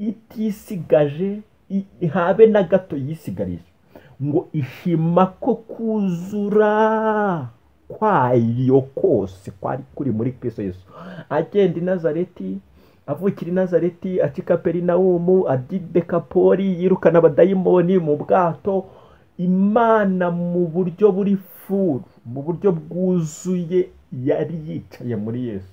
itisigaje i- habe na gato yisigarije ngo ishima ko kuzura kwayo kose kwari kuri muri kristo yesu agenda i nazareti avukira i nazareti acika perinawumu adi dekapori yirukana abadayimoni mu bwato imana mu buryo buri furu mu buryo bwuzuye yari yicaye muri yesu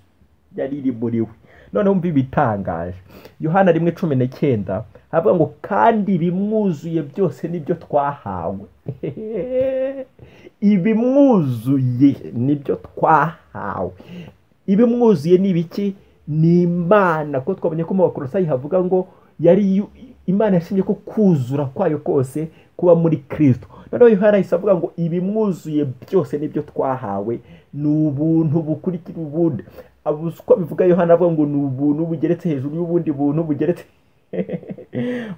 yari iri muri we noneho umva ibitangaje yohana rimwe cumi n'icyenda havuga ngo kandi ibimwuzuye byose nibyo twahawe ibimwuzuye nibyo twahawe ibimwuzuye ni ibiki ni imana kuko twabonye ko mu bakorosayi havuga ngo yari yu- imana yashimye ko kuzura kwayo kose kuba muri kristo noneho yohana yahise avuga ngo ibimwuzuye byose nibyo twahawe ni ubuntu bukurikira ubundi Abo- uko bivuga yohana avuga ngo ni ubuntu bugeretse hejuru y'ubundi buntu bugeretse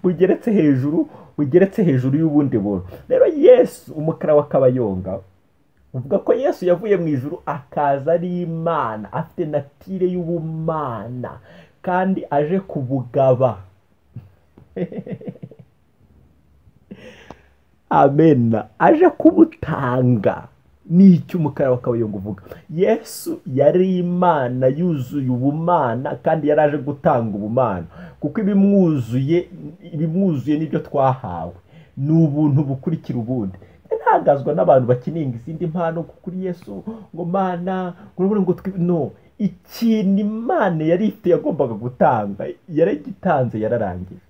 bugeretse hejuru bugeretse hejuru y'ubundi buntu rero yesu umukara w'akabayonga uvuga ko yesu yavuye mu ijuru akaza ari imana afite natire y'ubumana kandi aje kubugaba amena aje kubutanga ni icyo umukara w'akabayonga uvuga yesu yari imana yuzuye ubumana kandi yari aje gutanga ubumana kuko ibimwuzuye ibimwuzuye nibyo twahawe ni ubuntu bukurikira ubundi ntangazwa n'abantu bakeneye izindi mpano kuri yesu ngo mana urabona ngo twi no ikintu imana yari ifite yagombaga gutanga yaragitanze yararangije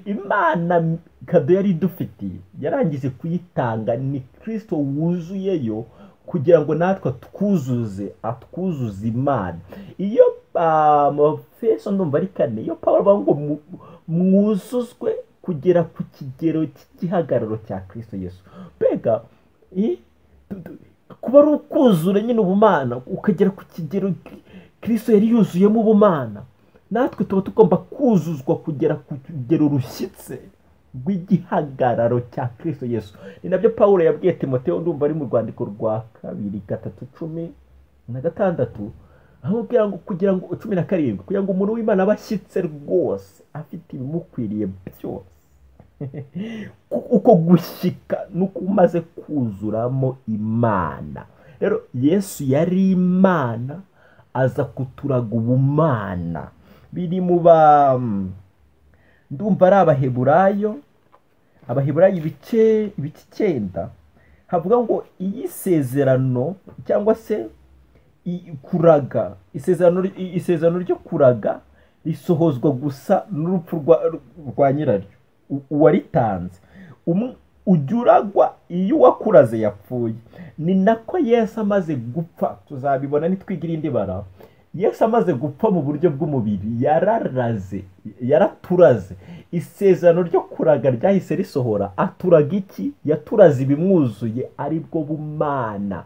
imana kado yari idufitiye yarangije kuyitanga ni kirisito wuzuyeyo kugira ngo natwe twuzuze atwuzuze imana iyo amafeso ndumva ari kane iyo pawulo avuga ngo mu- mwuzuzwe kugera ku kigero cy'igihagararo cya kirisito yesu mbega i- tu- tu- kuba ari ukuzura nyine ubumana ukagera ku kigero kirisito yari yuzuyemo ubumana natwe tuba tugomba kuzuzwa kugera ku kigero rushyitse rw'igihagararo cya kirisito yesu ni nabyo paul yabwiye timoteo ndumva ari mu rwandiko rwa kabiri gatatu cumi na gatandatu aho kugira ngo kugira ngo cumi na karindwi kugira ngo umuntu w'imana abe ashyitse rwose afite ibimukwiriye byose Ku- uko gushyika nuko umaze kuzuramo imana rero yesu yari imana aza kuturaga ubumana biri mu ba ndumva ari abaheburayo abaheburayo ibice ibice icyenda havuga ngo iyi sezerano cyangwa se i- kuraga isezerano i- isezerano ryo kuraga risohozwa gusa n'urupfu rwa- rwa nyiraryo u- uwaritanze Umu- ujya uragwa iyo uwakuraze yapfuye ni nako yesu amaze gupfa tuzabibona nitwigira indi bara yesu amaze gupfa mu buryo bw'umubiri yararaze yaraturaze isezerano ryo kuraga ryahise risohora aturaga iki yaturaze ibimwuzuye aribwo bumana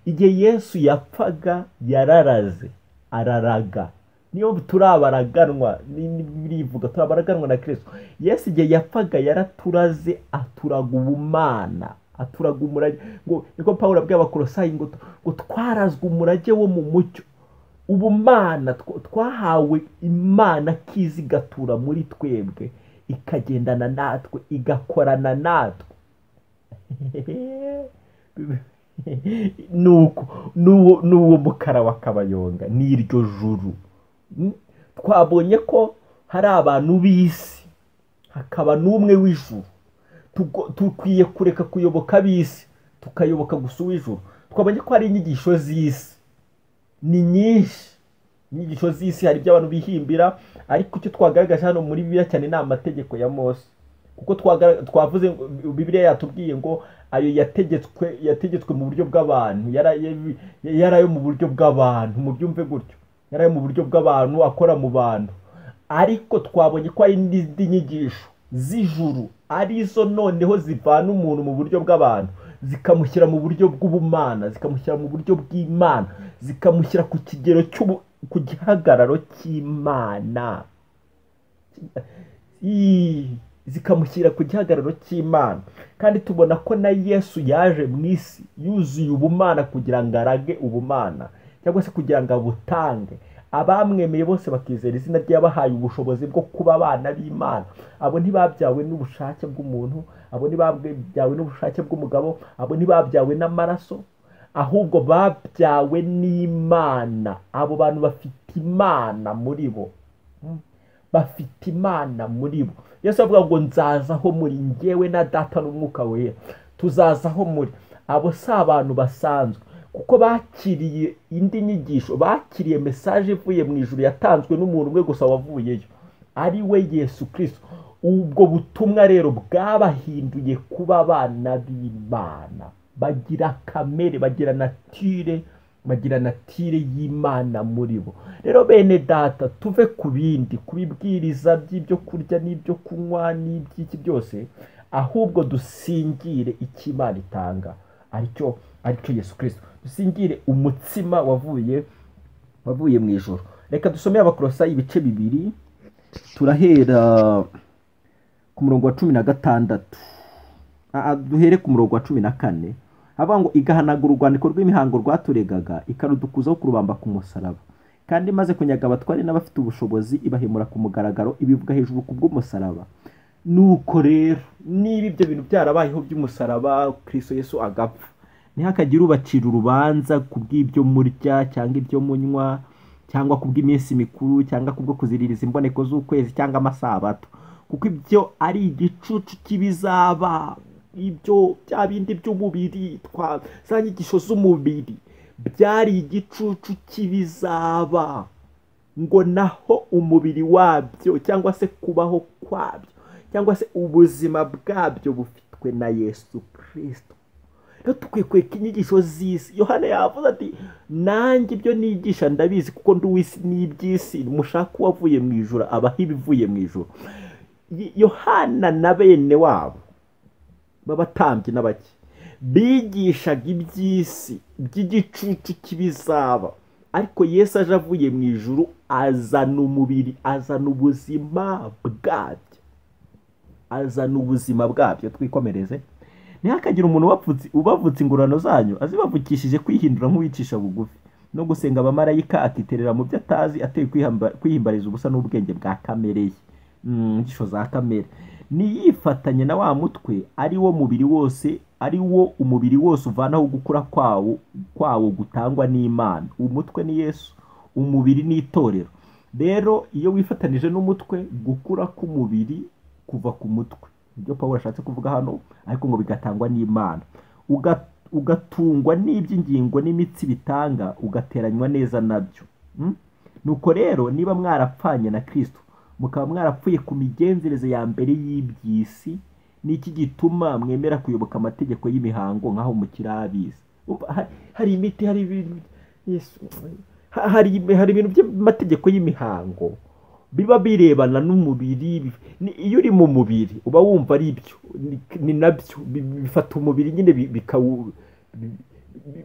igihe yesu yapfaga yararaze araraga niyo mpamvu turi abaraganwa ni- ni- birivuga turi abaraganwa na kirisito yesu igihe yapfaga yaraturaze aturaga ubumana aturaga umurage ngo niko pawulo abwiye abakorosayi ngo tu- ngo twarazwe umurage wo mu mucyo ubumana tw- twahawe imana akiza igatura muri twebwe ikagendana natwe igakorana natwe nuko nuwo nuwo mukara wa kabayonga ni iryo juru Mm? twabonye ko hari abantu b'isi hakaba n'umwe w'ijuru Tugo- dukwiye kureka kuyoboka ab'isi tukayoboka gusa uw'ijuru twabonye ko hari inyigisho z'isi ni nyinshi inyigisho z'isi hari ibyo abantu bihimbira ariko icyo twagaragaje hano muri bibiliya cyane ni amategeko ya mose kuko twagara- twavuze ngo bibiliya yatubwiye ngo ayo yategetswe yategetswe mu buryo bw'abantu yari ayo- yari ayo mu buryo bw'abantu mubyumve gutyo yari ayo mu buryo bw'abantu akora mu bantu ariko twabonye ko hari n'izindi nyigisho z'ijuru arizo noneho zivana umuntu mu buryo bw'abantu zikamushyira mu buryo bw'ubumana zikamushyira mu buryo bw'imana zikamushyira ku kigero cy'ubu ku gihagararo cy'imana Ii, zikamushyira ku gihagararo cy'imana kandi tubona ko na yesu yaje mu isi yuzuye ubumana kugira ngo arage ubumana cyangwa se kugira ngo abutange abamwemeye bose bakizera izina ry'abahaye ubushobozi bwo kuba abana b'imana abo ntibabyawe n'ubushake bw'umuntu abo ntibabyawe n'ubushake bw'umugabo abo ntibabyawe n'amaraso ahubwo babyawe n'imana abo bantu bafite imana muri bo bafite imana muri bo yesu avuga ngo nzazaho muri ngewe na data n'umwuka wera tuzazaho muri abo si abantu basanzwe kuko bakiriye indi nyigisho bakiriye mesaje ivuye mu ijoro yatanzwe n'umuntu umwe gusa wavuyeyo ari we yesu kirisito ubwo butumwa rero bwabahinduye kuba abana b'imana bagira kamere bagira natire bagira natire y'imana muri bo rero bene data tuve ku bindi ku bibwiriza by'ibyo kurya n'ibyo kunywa n'iby'iki byose ahubwo dusingire icyo imana itanga aricyo aricyo yesu kirisito dusingire umutsima wavuye wavuye mu ijoro reka dusome abakorosayi ibice bibiri turahera ku murongo wa cumi na gatandatu duhere ku murongo wa cumi na kane havuga ngo igahanagura urwandiko rw'imihango rwaturegaga ikarudukuzaho kurubamba ku musaraba kandi imaze kunyaga abatware n'abafite ubushobozi ibahemura ku mugaragaro ibivuga hejuru ku bw'umusaraba nuko rero niba ibyo bintu byarabayeho by'umusaraba kirisito yesu agapfa ntihakagire ubacira urubanza ku bw'ibyo murya cyangwa ibyo munywa cyangwa ku bw'iminsi mikuru cyangwa ku bwo kuziririza imboneko z'ukwezi cyangwa amasabato kuko ibyo ari igicucu cy'ibizaba ibyo bya bindi by'umubiri za nyigisho z'umubiri byari igicucu cy'ibizaba ngo naho umubiri wabyo cyangwa se kubaho kwabyo cyangwa se ubuzima bwabyo bufitwe na yesu kirisito rero dukwiye kureka inyigisho z'isi yohana yavuze ati nanjye ibyo nigisha ndabizi kuko ndi uw'isi n'iby'isi mushaka uwavuye mu ijoro abaho ibivuye mu ijoro yohana na bene wabo b'abatambyi n'abake bigishaga iby'isi by'igicucu cy'ibizaba ariko yesu aje avuye mu ijoro azana umubiri azana ubuzima bwabyo azana ubuzima bwabyo twikomereze ntihakagire umuntu ubavutse ingororano zanyu azibavukishije kwihindura nk'uwicisha bugufi no gusenga abamarayika akiterera mu byo atazi ateye kwihimbariza ubusa n'ubwenge bwa kamere ye inyigisho za kamere niyifatanye na wa mutwe ari wo mubiri wose ari wo umubiri wose uvanaho gukura kwawo kwawo gutangwa n'imana umutwe ni yesu umubiri ni itorero rero iyo wifatanije n'umutwe gukura k'umubiri kuva ku mutwe ibyo paul ashatse kuvuga hano ariko ngo bigatangwa n'imana ugatungwa n'iby'ingingo n'imitsi bitanga ugateranywa neza nabyo nuko rero niba mwarapfanye na kirisito mukaba mwarapfuye ku migenzereze ya mbere y'iby'isi n'iki gituma mwemera kuyoboka amategeko y'imihango nk'aho umukire abizi hari imiti hari hari ibintu by'amategeko y'imihango biba birebana n'umubiri iyo uri mu mubiri uba wumva ari ibyo ni nabyo bifata umubiri nyine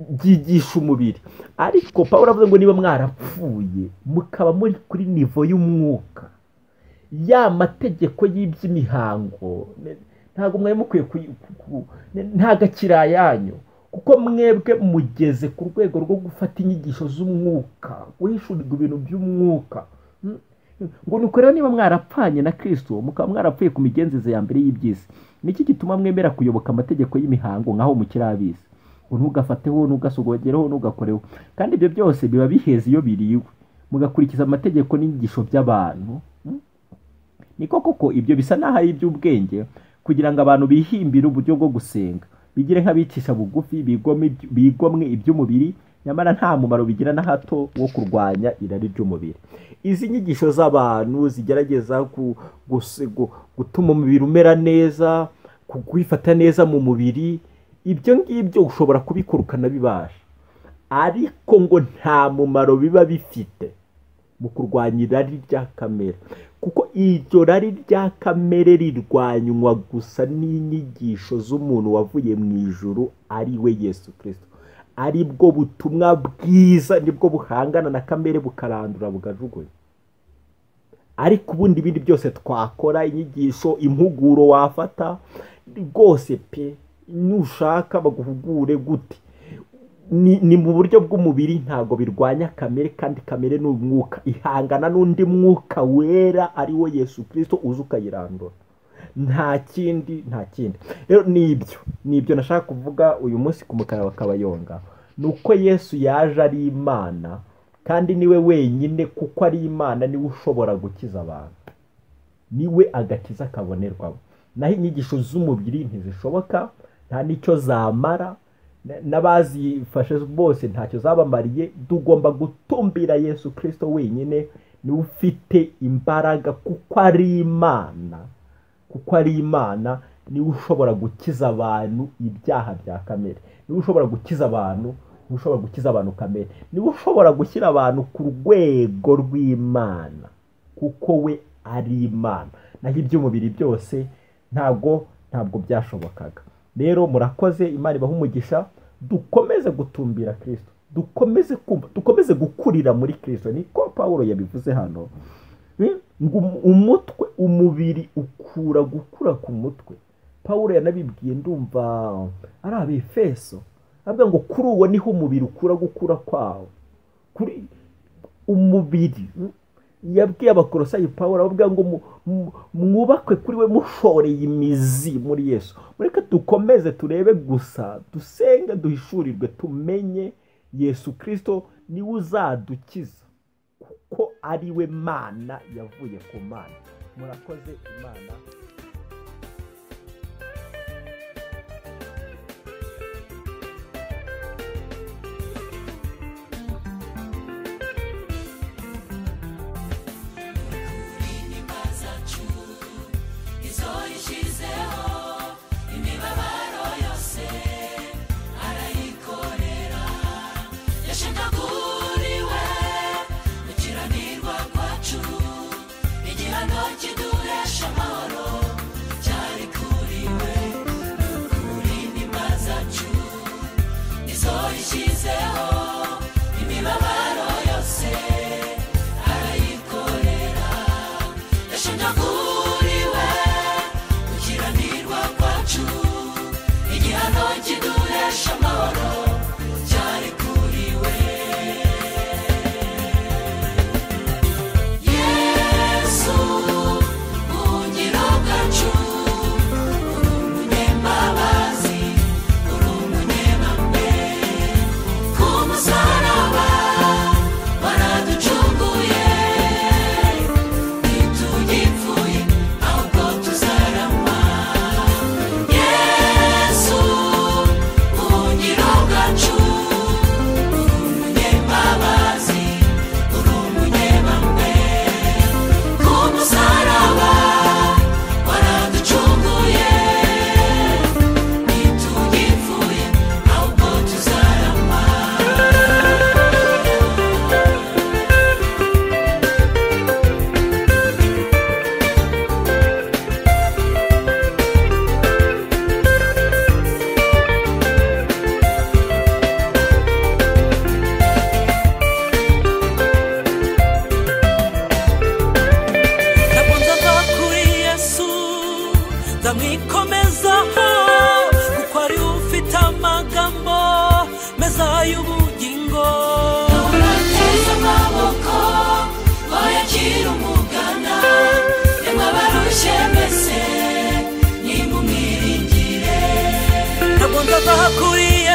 byigisha umubiri ariko paul avuze ngo niba mwarapfuye mukaba muri kuri nivo y'umwuka ya mategeko y'iby'imihango ntabwo mwari mukwiye nta gakirayanyu kuko mwebwe mugeze ku rwego rwo gufata inyigisho z'umwuka wishyurirwa ibintu by'umwuka ngo nuko rero niba mwarapfanye na kirisito mukaba mwarapfuye ku migenzereze ya mbere y'iby'isi niki gituma mwemera kuyoboka amategeko y'imihango nk'aho mukiri abisi ngo ntugafateho ntugasogogereho ntugakoreho kandi ibyo byose biba biheza iyo biriwe mugakurikiza amategeko n'inyigisho by'abantu niko koko ibyo bisa n'aho ari iby'ubwenge kugira ngo abantu bihimbire uburyo bwo gusenga bigire nk'abicisha bugufi bigomwe iby'umubiri nyamara nta mumaro bigira na hato wo kurwanya irari ry'umubiri izi nyigisho z'abantu zigerageza gutuma umubiri umera neza kwifata neza mu mubiri ibyo ngibyo ushobora kubikora ukanabibasha ariko ngo nta mumaro biba bifite mu kurwanya irari rya kamere kuko iryo rari rya kamere rirwanywa gusa n'inyigisho z'umuntu wavuye mu ijuru ari we yesu kirisito ari bwo butumwa bwiza nibwo buhangana na kamere bukarandura bukajugunya ariko ubundi ibindi byose twakora inyigisho impuguro wafata rwose pe nushaka baguhugure gute ni mu buryo bw'umubiri ntabwo birwanya kamere kandi kamere ni umwuka ihangana n'undi mwuka wera ari wo yesu kirisito uza ukayirandura nta kindi nta kindi rero ni ibyo ni ibyo nashaka kuvuga uyu munsi ku mukara bakabayonga ni uko yesu yaje ari imana kandi niwe wenyine kuko ari imana niwe ushobora gukiza abantu niwe agakiza kabonerwamo naho inyigisho z'umubiri ntizishoboka nta n'icyo zamara n'abazifashe bose ntacyo zabamariye tugomba gutumbira yesu kirisito wenyine niwe ufite imbaraga kuko ari imana kuko ari imana niwe ushobora gukiza abantu ibyaha bya kamere niwe ushobora gukiza abantu niwe ushobora gukiza abantu kamere niwe ushobora gushyira abantu ku rwego rw'imana kuko we ari imana naho iby'umubiri byose ntabwo ntabwo byashobokaga rero murakoze imana ibaha umugisha dukomeze gutumbira kirisito dukomeze kumva dukomeze gukurira muri kirisito niko paul yabivuze hano ngo umutwe umubiri ukura gukura ku mutwe paul yanabibwiye ndumva ari abefeso avuga ngo kuri uwo niho umubiri ukura gukura kwawo kuri umubiri yabwiye abakorosayi paul avuga ngo mwubakwe kuri we mushoreye imizi muri yesu mureke dukomeze turebe gusa dusenge duhishurirwe tumenye yesu kirisito niwe uzadukiza kuko ari we mana yavuye ku mana murakoze imana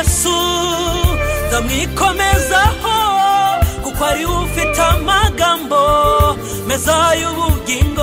nzamwikomezaho kuko ari ufite amagambo meza y'ubugingo